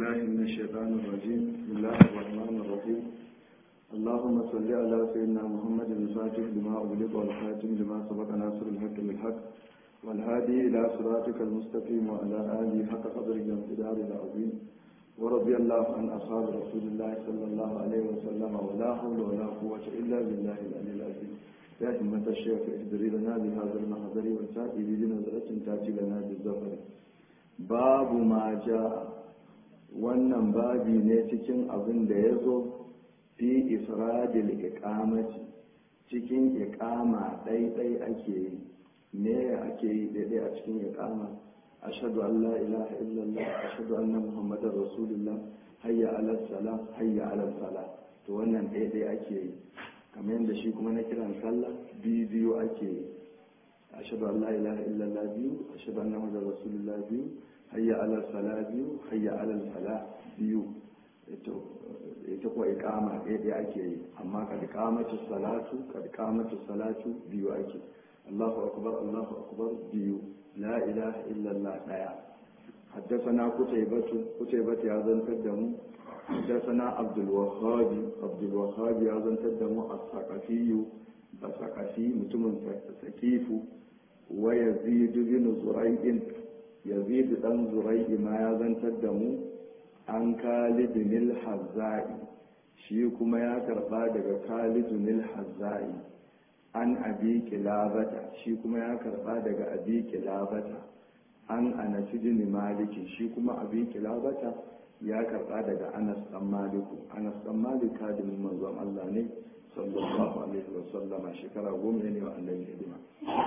بالله من الشيطان الرجيم بسم الله الرحمن الرحيم اللهم صل على سيدنا محمد الفاتح لما أغلق والخاتم لما سبق ناصر الحق بالحق والهادي إلى صراطك المستقيم وعلى آله حق قدر الامتدار العظيم ورضي الله عن أصحاب رسول الله صلى الله عليه وسلم ولا حول ولا قوة إلا بالله العلي العظيم يا همة الشيخ اهدري لنا بهذا المحضر وسائل بنظرة تأتي لنا بالزفر باب ما جاء wannan babi ne cikin abin da ya zo fi ifradil iqamati cikin iqama ɗaiɗai ake yi me ake yi ɗaiɗai a cikin iqama ashhadu an la ilaha illallah ashhadu anna muhammadar rasulullah hayya ala salam hayya ala salah to wannan ɗaiɗai ake yi kamar yadda shi kuma na kiran sallah biyu biyu ake yi ashhadu an la ilaha illallah biyu ashhadu anna muhammadar rasulullah biyu hayya alal sala biyu hayya alal fala biyu ita kuwa ikama ɗaya ɗaya ake yi amma kad kamatu salatu kad kamatu salatu biyu ake Allahu akbar Allahu akbar biyu la ilaha illallah ɗaya حدثنا قتيبة قتيبة يا زن تدمو حدثنا عبد الوهاب عبد الوهاب يا زن تدمو الثقفي بثقفي متمن ثقيف ويزيد بن زريع yazid dan zurai'i ma ya zantar da mu an kalidunil hazza'i shi kuma ya karba daga kalidunil hazza'i an abi kilabata shi kuma ya karba daga abi kilabata an anasidin maliki shi kuma abi kilabata ya karba daga anas dan maliku anas dan malik kadimin manzon Allah ne sallallahu alaihi wa sallama shekara goma ne wa annabi hidima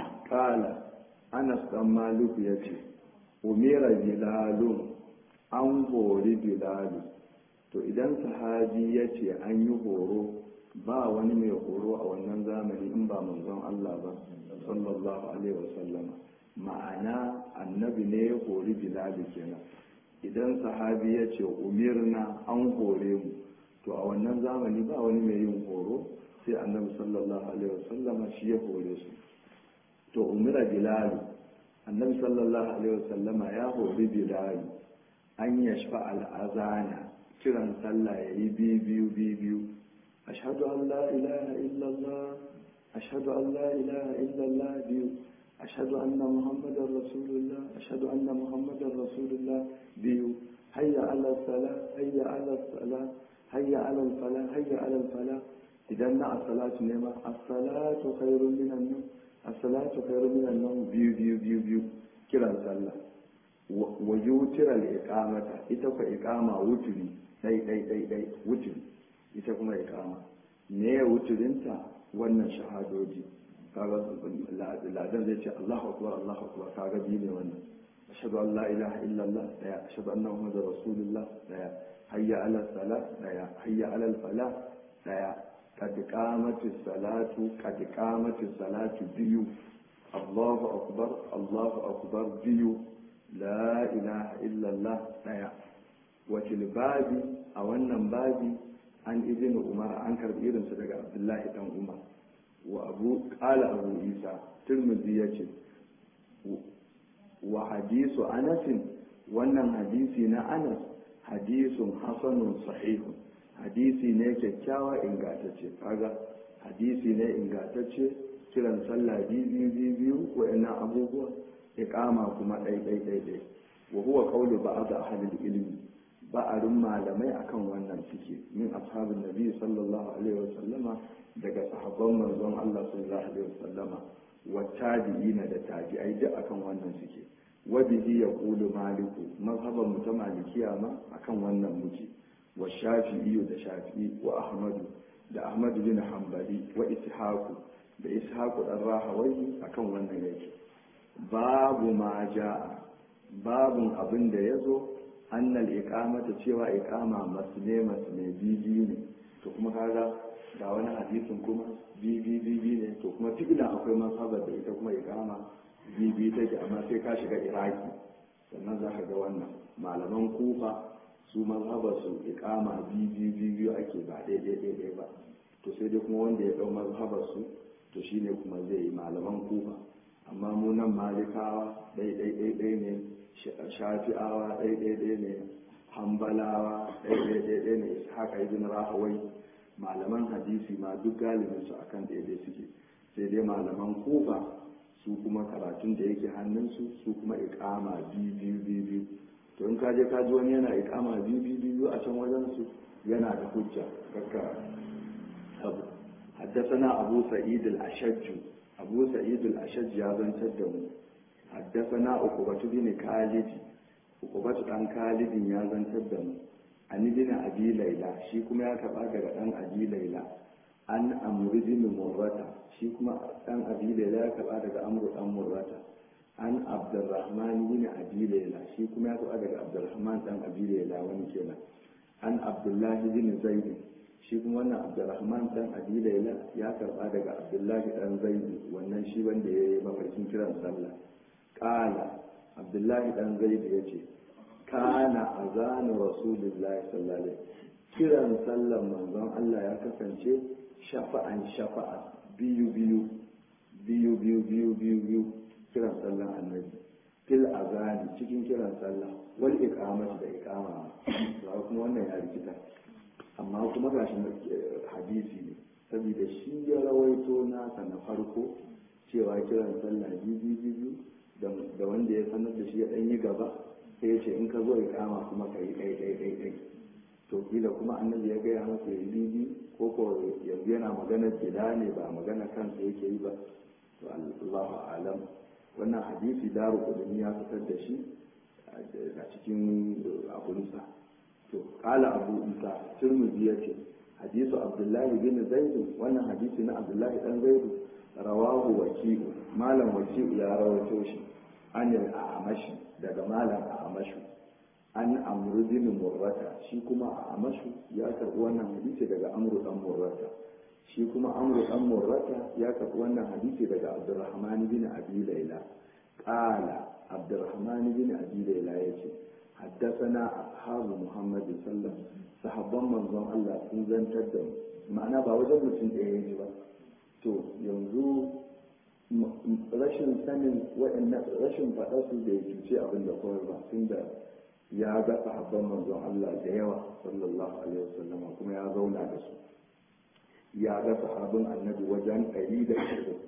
kala anas dan maliku yace umira bilalun an hori bilalu to idan sahabi ya ce an yi horo ba wani mai horo a wannan zamani in ba manzon Allah ba sallallahu alaihi wasallama ma'ana annabi ne ya hori bilalu kenan idan sahabi ya ce umirna an hore mu to a wannan zamani ba wani mai yin horo sai annabi sallallahu alaihi wasallama shi ya hore su to umira bilalu annabi sallallahu alaihi wasallama ya hori bilal an yashfa al'azana kiran sallah ya yi biyu biyu biyu ashhadu an la ilaha illallah ashhadu an la ilaha illallah biyu ashhadu anna muhammadar rasulullah ashhadu anna muhammadar rasulullah biyu hayya ala sala hayya ala sala hayya ala fala hayya ala fala idan na as-salatu ne ma as-salatu khairun minan nawm as-salatu khairu minan nawm biyu biyu biyu biyu kiran sallah wa yutira al-iqamata ita fa iqama wuturi dai dai dai dai wuturi ita kuma iqama me ya wuturinta wannan shahadodi kaga ladan zai ce Allahu akbar Allahu akbar kaga biyu ne wannan ashhadu an la ilaha illa Allah daya ashhadu anna muhammadar rasulullah daya hayya ala salat daya hayya ala al-falah daya قد قامت الصلاة قد قامت الصلاة بيو الله أكبر الله أكبر بيو لا إله إلا الله نيا وفي الباب أو أن بابي عن ابن عمر عن كربير صدق عبد الله بن عمر وأبو قال أبو عيسى ترمذي وحديث أنس wannan hadisi na Anas hadisun hasanun sahihun hadisi ne kyakkyawa ingantacce kaga hadisi ne ingantacce kiran sallah biyu biyu biyu wa'annan abubuwa iqama kuma ɗai ɗai ɗai ɗai wa huwa qawlu ba'd ahli ilmi ba'arin malamai akan wannan suke min ashabin nabi sallallahu alaihi wasallama daga sahabban manzon Allah sallallahu alaihi wasallama wa tabi'ina da tabi'ai duk akan wannan suke wa bihi yaqulu maliku mazhaban mu ta malikiya ma akan wannan muke والشافعي ده شافعي وأحمد ده أحمد بن حنبلي وإسحاق ده إسحاق الراهوي أكون wannan yake babu ma jaa babun abin da yazo annal iqamata cewa iqama masne masne bibi ne to kuma kaga ga wani hadisin kuma bibi bibi ne to kuma tikila akwai masabar da ita kuma iqama bibi take amma sai ka shiga iraki sannan za ka ga wannan malaman kufa su mazhabar su ikama biyu biyu ake ba daidai daidai ba to sai dai kuma wanda ya dau mazhabar su to shine kuma zai yi malaman kufa amma mu nan malikawa daidai daidai ne shafi'awa daidai daidai ne hambalawa ɗaya ɗaya ne haka ibn rahawai malaman hadisi ma duk galibin su akan ɗaya suke sai dai malaman kufa su kuma karatun da yake hannunsu su kuma ikama biyu biyu biyu biyu to in ka je ka ji wani yana ikama biyu biyu biyu a can wajen su yana da hujja kakka abu حدثنا أبو سعيد الأشج أبو سعيد الأشج يا بن تدمو حدثنا عقبة بن خالد عقبة بن خالد يا بن تدمو عن ابن أبي ليلى شي كما يا كبا daga dan Abi Laila an Amr bin Murrata shi kuma dan Abi Laila ya kaba daga Amr dan Murrata an Abdurrahman bin Abi Laila shi kuma ya kaba daga Abdurrahman dan Abi Laila wani kenan an Abdullah bin Zaid shi kuma wannan abdurrahman dan abi laila ya karba daga abdullahi dan zaidi wannan shi wanda ya yi mafarkin kiran sallah kala abdullahi dan zaidi ya ce kana azanu rasulullahi sallallahu alaihi kiran sallan manzon Allah ya kasance shafa'an shafa'a biyu biyu biyu biyu biyu biyu biyu kiran sallan annabi fil azani cikin kiran sallah wal iqamati da iqama kuma wannan ya rikita amma kuma ga shi hadisi ne saboda shi ya rawaito nasa na farko cewa kiran sallah biyu biyu da wanda ya sanar da shi ya ɗan yi gaba sai ya ce in ka zo ya kama kuma ka yi ɗai ɗai ɗai ɗai to kila kuma annabi ya gaya masa ya yi biyu ko ko yanzu yana magana gida ne ba magana kansa yake yi ba to Allahu alam wannan hadisi daru kudin ya fitar da shi a cikin abunsa to kala abu isa turmuzi ya ce hadisu abdullahi bin zaidu wannan hadisi na abdullahi dan zaidu rawahu waki'u malam waki'u ya rawaito shi an yi amashi daga malam amashu an amru bin murrata shi kuma amashu ya karbi wannan hadisi daga amru dan murrata shi kuma amru dan murrata ya karbi wannan hadisi daga abdurrahman bin abi laila qala abdurrahman bin abi laila yace حدثنا أصحاب محمد صلى الله عليه وسلم صحابان منظم الله sun zantar da ma'ana ba wajen mutum ɗaya ne ba to yanzu rashin sanin waɗannan rashin faɗa su da ya cuce abin da kawai ba tun da ya ga sahabban manzon Allah da yawa sallallahu alaihi wasallam kuma ya zauna da su ya ga sahabin annabi wajen ɗari da ashirin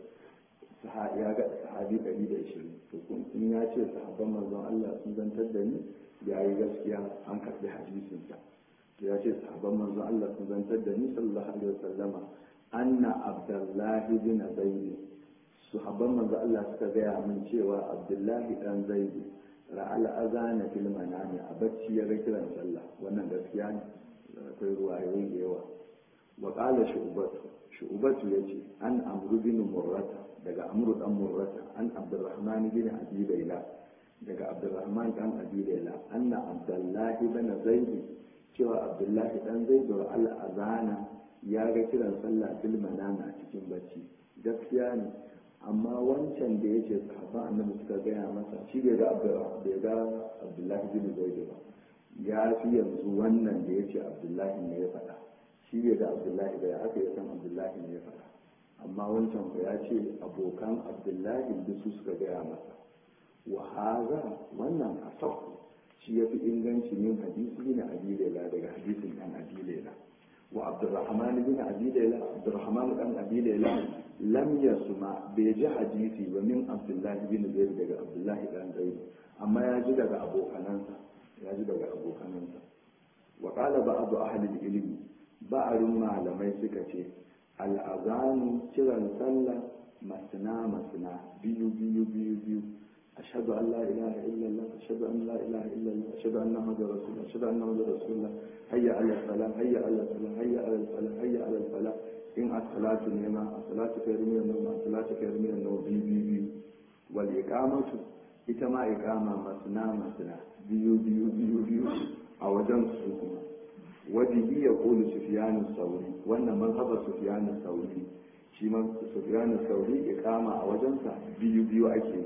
ya ga sahabi ɗari da ashirin to in ya ce sahabban manzon Allah sun zantar da ni ya yi gaskiya an karɓi hadisinsa ya ce sahabban manzon Allah sun zantar da ni sallallahu alaihi wasallama anna abdullahi bin zaid sahabban manzon Allah suka gaya min cewa abdullahi dan zaid ra'al azana fil manami a bacci ya ga kiran sallah wannan gaskiya ne akwai ruwayoyi da yawa wa qala shu'batu shu'batu yace an amru bin murrata daga amru dan murrata an abdurrahman bin abi layla daga abdurrahman dan abi layla anna abdullahi bin zaid cewa abdullahi dan zaid al azana ya ga kiran sallah bil manama cikin bacci gaskiya ne amma wancan da yake sahabban annabi suka gaya masa shi bai ga bai ga abdullahi bin zaid ba ya fi yanzu wannan da yace abdullahi ne ya faɗa shi bai ga abdullahi ba ya aka ya san abdullahi ne ya faɗa amma wancan ba ya ce abokan abdullahi duk su suka gaya masa wa haza wannan asahu shi ya fi inganci min hadisi bin abi laila daga hadisin dan abi laila wa abdurrahman bin abi laila abdurrahman dan abi laila lam yasma bai ji hadisi ba min abdullahi bin zaid daga abdullahi dan zaid amma ya ji daga abokanansa ya ji daga abokanansa wa qala ba'd ahli al-ilm ba'arun malamai suka ce al'azanu kiran sallah masna masna biyu biyu biyu biyu ashhadu an la ilaha illallah ashhadu an la ilaha illallah ashhadu anna muhammadar rasulullah ashhadu anna muhammadar rasulullah hayya ala salam hayya ala salam hayya ala salam hayya ala salam in as-salatu nema as-salatu khairu min an-nawm as-salatu khairu min an-nawm biyu biyu biyu wal iqamatu ita ma iqama masna masna biyu biyu biyu biyu a wajen su kuma wajibi ya kulu sufiyanu sauri wannan mazhabar sufiyanu sauri shi ma sufiyanu sauri ya kama a wajensa biyu biyu ake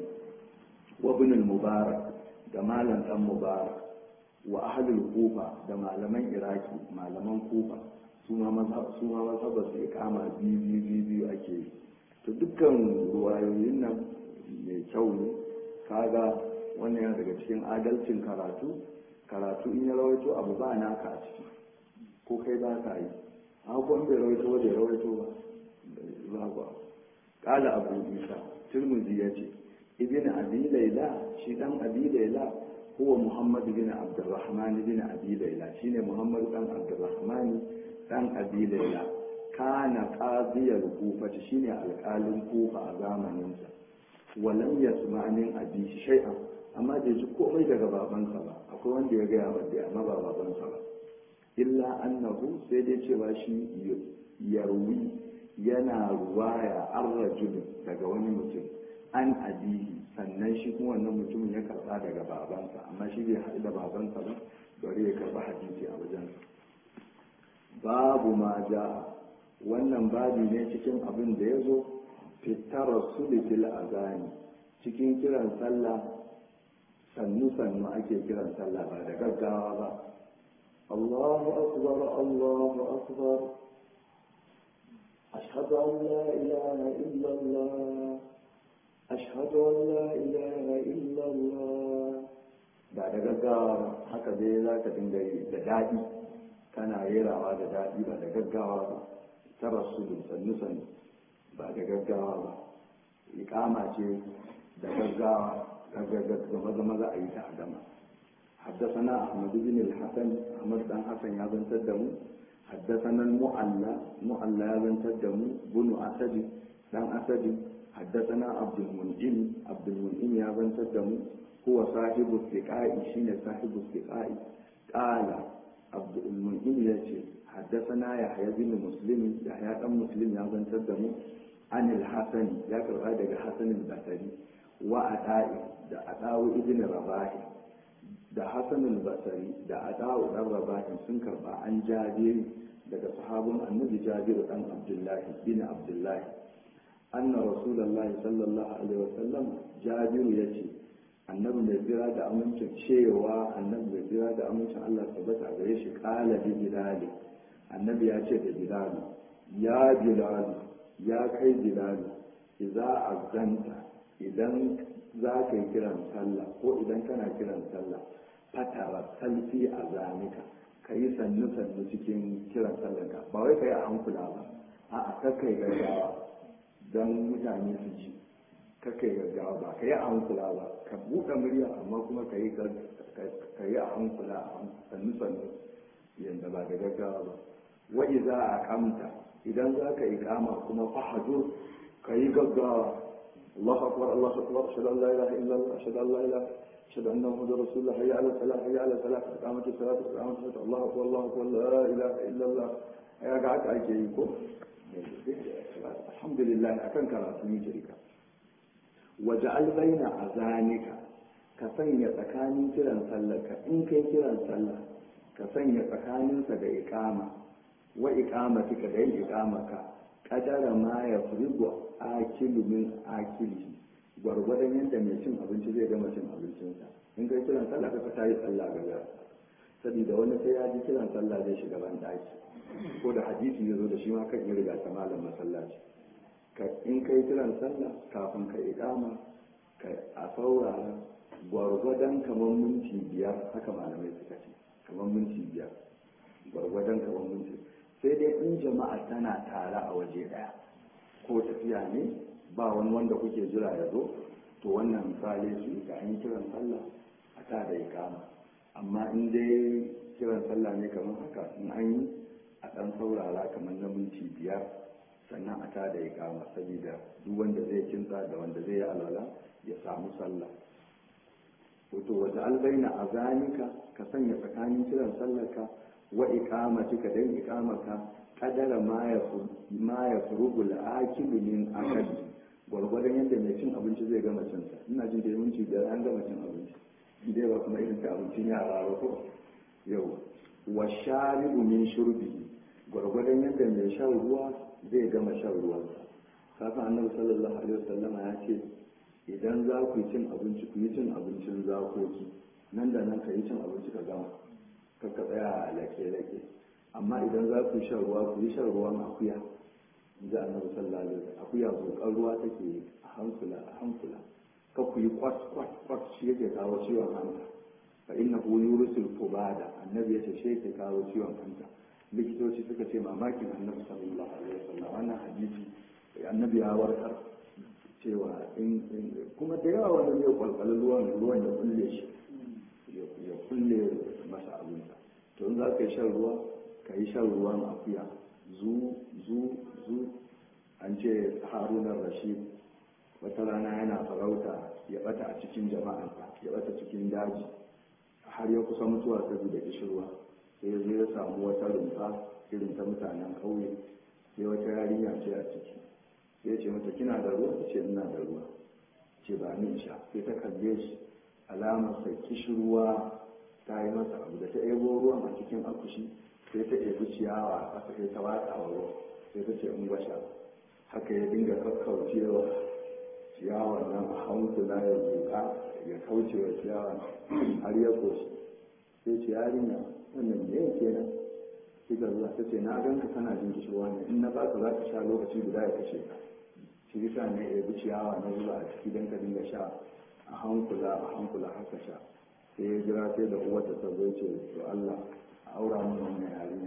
wa ibn mubarak da malam dan mubarak wa ahlul kufa da malaman iraki malaman kufa su ma mazhabar su ya kama biyu biyu biyu biyu ake yi to dukkan ruwayoyin nan mai kyau ne kaga wannan yana daga cikin adalcin karatu karatu in ya rawaito abu ba naka a ciki ko kai ba ka yi an kuma bai rawaito ba bai rawaito ba ba ba kala abu isa turmuzi ya ce ibn abi laila shi dan abi laila huwa muhammad bin abdurrahman bin abi laila shine muhammad dan abdurrahman dan abi laila kana qadiyar kufa shine alƙalin kufa a zamaninsa walam yasma min abi shay'an amma bai ji komai daga babansa ba akwai wanda ya gaya wadda amma ba babansa ba illa annahu sai dai cewa shi yarwi yana ruwaya an rajul daga wani mutum an abihi sannan shi kuma wannan mutumin ya karba daga babansa amma shi bai haɗu da babansa ba bari ya karba hadisi a wajensa babu ma ja wannan babi ne cikin abin da ya zo fitar fil azani cikin kiran sallah sannu-sannu ake kiran sallah ba da gaggawa ba Allahu akbar Allahu akbar ashhadu an la ilaha illa Allah ashhadu an la ilaha illa Allah ba da gaggawa ba haka dai za ka dinga yi da daɗi kana rerawa da daɗi ba da gaggawa ba ta rasulun sannu-sannu ba da gaggawa ba iƙama ce da gaggawa gaba maza a yi ta a gama حدثنا أحمد بن الحسن أحمد بن حسن يابن تدمو حدثنا المعلى معلى يابن تدمو بن أسد بن أسد حدثنا عبد المنعم عبد المنعم يابن تدمو هو صاحب الثقاء شين صاحب الثقاء قال عبد المنعم يشي حدثنا يحيى بن مسلم يحيى بن مسلم يابن تدمو عن الحسن يذكر هذا الحسن البصري وأدائي da adawu ibn rabahi da hasan al-basri da adawu dan rabahi sun karba an jabir daga sahabun annabi jabir dan abdullahi bin abdullahi anna rasulullahi sallallahu alaihi wasallam jabir yace annabi mai jira da amincin cewa annabi mai jira da amincin Allah tabbata gare shi qala bi bilal annabi ya ce da bilal ya bilal ya kai bilal idza azanta idan za ka yi kiran sallah ko idan kana kiran sallah fatara salfi a zanika ka yi sannu sannu cikin kiran sallah ka ba wai ka yi a hankula ba a a kakai gaggawa don mutane su ji kakai gaggawa ba ka yi a hankula ba ka buɗe murya amma kuma ka yi a hankula a sannu sannu yadda ba da gaggawa ba wa'i za a kamta idan za ka yi kama kuma fahajur ka yi gaggawa الله أكبر الله أكبر أشهد أن لا إله إلا الله أشهد أن لا إله أشهد أن محمد رسول الله حي على الصلاة حي على الصلاة إقامة الصلاة إقامة الصلاة الله أكبر الله أكبر لا إله إلا الله يا قاعد أجيكم الحمد لله أكن كراتني جريكا وجعل بين أذانك كسنية تكاني كيران سلك إن كي كيران سلك كسنية تكاني سد إقامة وإقامتك دين إقامك قدر ما يفرض akilu min akili gwargwadon yadda mai cin abinci zai gama cin abincinsa in kai kiran sallah ka ta yi sallah ga saboda wani sai ya ji kiran sallah zai shiga ban daki ko da hadisi ya zo da shi ma kan yi riga ta malam masallaci in kai kiran sallah kafin ka iqama ka a saurara gwargwadon kamar minti biyar haka malamai suka ce kamar minti biyar gwargwadon kamar minti sai dai in jama'a tana tare a waje daya ko tafiya ne ba wani wanda kuke jira ya zo to wannan misali su ga an yi kiran sallah a ta da ikama amma in dai kiran sallah ne kamar haka in an yi a ɗan saurara kamar na minti biyar sannan a ta da ikama saboda duk wanda zai kinsa da wanda zai yi alwala ya samu sallah wato wata albaina a zanika ka sanya tsakanin kiran sallarka wa ikamatika dan ikamaka kadara ma ya furugul akilu min akali gwargwadon yadda mai cin abinci zai gama cinsa ina jin da minti biyar an gama cin abinci idai ba kuma irin ta abincin yara ba ko yau wa sharibu min shurbi gwargwadon yadda mai shan ruwa zai gama shan ruwansa kafin annabi sallallahu alaihi wasallama ya ce idan za ku yi cin abinci ku yi cin abincin zakoki nan da nan ka yi cin abinci ka gama ka ka tsaya a lake-lake amma idan za ku yi shan ruwa ku yi shan ruwan akuya ji annabi sallallahu alaihi wasallam akuya zokan ruwa take a hankula a hankula ka ku yi kwat kwat kwat shi yake kawo ciwon hanta fa innahu yurisul fubada annabi yace shi ke kawo ciwon hanta likitoci suka ce mamakin annabi sallallahu alaihi wasallam wannan hadisi annabi ya warkar cewa in kuma da yawa wanda zai kwalkwali ruwan ruwan ya kulle shi ya kulle masa abinsa to in za ka yi shan ruwa ka yi shan ruwan akuya zu zu zu an ce harunan rashid wata rana yana farauta ya bata a cikin jama'arsa ya bata cikin daji har ya kusa mutuwa saboda kishirwa sai ya zo ya samu wata rumfa irin ta mutanen ƙauye sai wata yarinya ce a ciki sai ya ce mata kina da ruwa ta ce ina da ruwa ce ba ni sha sai ta kalle shi alamar sai kishirwa ta yi masa abu da ta ebo ruwan a cikin akushi sai ta ebi ciyawa a ƙasa sai ta watsa wa ruwa sai ta ce in gwasha haka ya dinga kakkaucewa ciyawa nan a hankula ya zuka ya kauce wa ciyawa har ya koshi sai ce yarinya wannan ne kenan kika zuwa ta ce na ganka kana jin kishirwa ne in na baka za ka sha lokaci guda ya kashe ka shi yasa ne ya bi ciyawa na zuwa a ciki don ka dinga sha a hankula a hankula haka sha sai ya jira sai da uwarta ta zo ce to Allah a aura mun wannan yarinya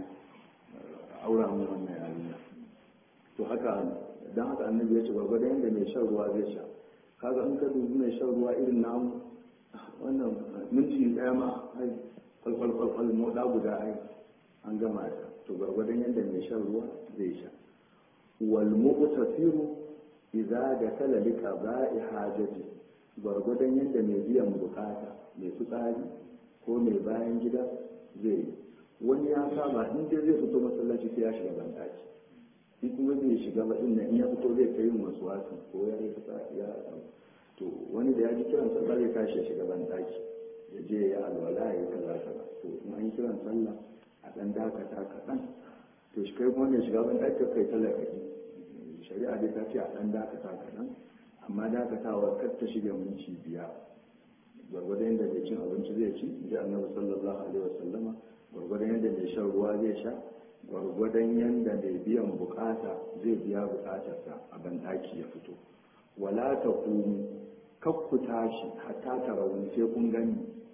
a aura mun wannan yarinya to haka dan haka annabi ya ce gwargwadon yadda mai shan ruwa zai sha kaga in ka dubi mai shan ruwa irin namu wannan minti ɗaya ma ai kwalkwal kwalkwal moɗa guda ai an gama ta to gwargwadon yadda mai shan ruwa zai sha wal muqtasiru idza dakala li qada'i hajati gwargwadon yadda mai biyan bukata mai fitsari ko mai bayan gida zai yi wani ya saba in dai zai fito masallaci sai ya shiga bandaki in kuma bai shiga ba din in ya fito zai kai yin wasu wasu ko ya yi fitsari ya to wani da ya ji kiran sallah zai tashi ya shiga bandaki ya je ya alwala ya yi kaza kaza to in an yi kiran sallah a dan dakata kaɗan to shi kai kuma mai shiga bandaki kai talakaki shari'a dai ta ce a dan dakata kaɗan amma dakatawa kar ta shiga minti biyar gwargwadon yadda mai cin abinci zai ci ji annabi sallallahu alaihi wasallama gwargwadon yadda mai shan ruwa zai sha gwargwadon yadda mai biyan bukata zai biya bukatarsa a bandaki ya fito wala ta kunu kakku tashi hatta ta rauni sai kun gani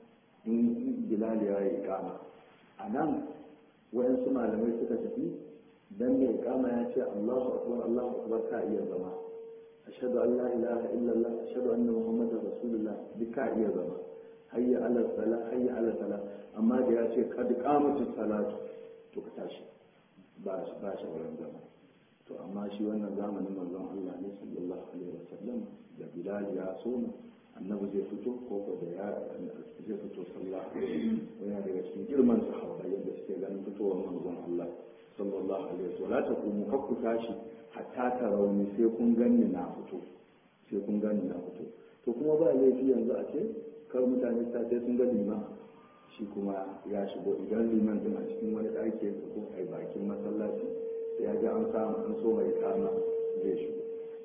in bilal ya yi kama a nan wayansu malamai suka tafi dan mai kama ya ce allahu akbar allahu akbar ka iya zama ashhadu an la ilaha illallah ashhadu anna muhammadar rasulullah duk ka iya zama hayya ala sala hayya ala sala amma da ya ce kad qamatus salatu to ka tashi ba shi ba shi wurin zama to amma shi wannan zamanin manzon Allah ne sallallahu alaihi wasallam da Bilal ya soma annabi zai fito ko ko da ya zai fito sallallahu alaihi wasallam daga cikin girman sahaba yadda suke ganin fitowar manzon Allah sallallahu alaihi wasallam la ta kuma kakku tashi hatta ta rauni sai kun ganni na fito sai kun ganni na fito to kuma ba laifi yanzu a ce kar mutane ta sai sun ga liman shi kuma ya shigo idan liman din a cikin wani ɗaki ya ko a bakin masallaci sai ya ga an samu an so mai kama zai shigo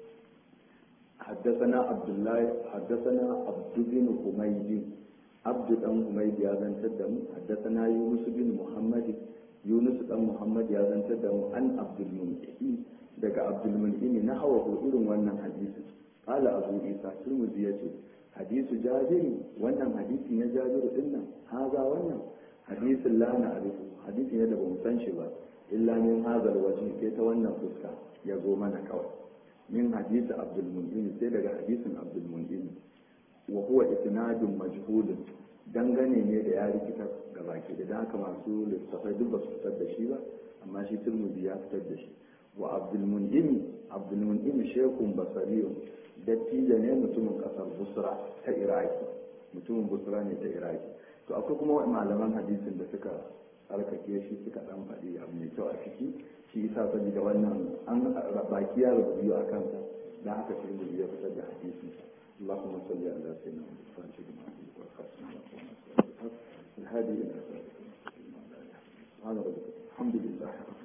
حدثنا عبد الله حدثنا عبد بن حميد عبد بن حميد يا زن تدم حدثنا يونس بن محمد يونس بن محمد يا زن تدم عن عبد المنعم daga Abdul Mun'im na hawa irin wannan hadisi qala Abu Isa Tirmidhi yace hadisu Jabir wannan hadisi na Jabir din nan haza wannan hadisin la na arifu hadisi ne da bamu san shi ba illa min hazal waje sai ta wannan fuska ya zo mana kawai min hadisi Abdul Mun'im sai daga hadisin Abdul Mun'im wa huwa isnadun majhulun dangane ne da ya rikita ga baki da haka masu littafai duk ba su fitar da shi ba amma shi Tirmidhi ya fitar da shi wa abdulmun'imi abdulmun'imi shekun basariyun dattijo ne mutumin kasar busra ta iraki mutumin busra ne ta iraki to akwai kuma malaman hadisin da suka tsarkake shi suka dan faɗi abu mai kyau a ciki shi isa saboda wannan an baki ya rubutu a kansa dan haka shi ya fitar da hadisin اللهم صل على سيدنا محمد الفاتح لما أغلق والخاتم لما سبق الهادي إلى صراطك سبحان ربك الحمد لله رب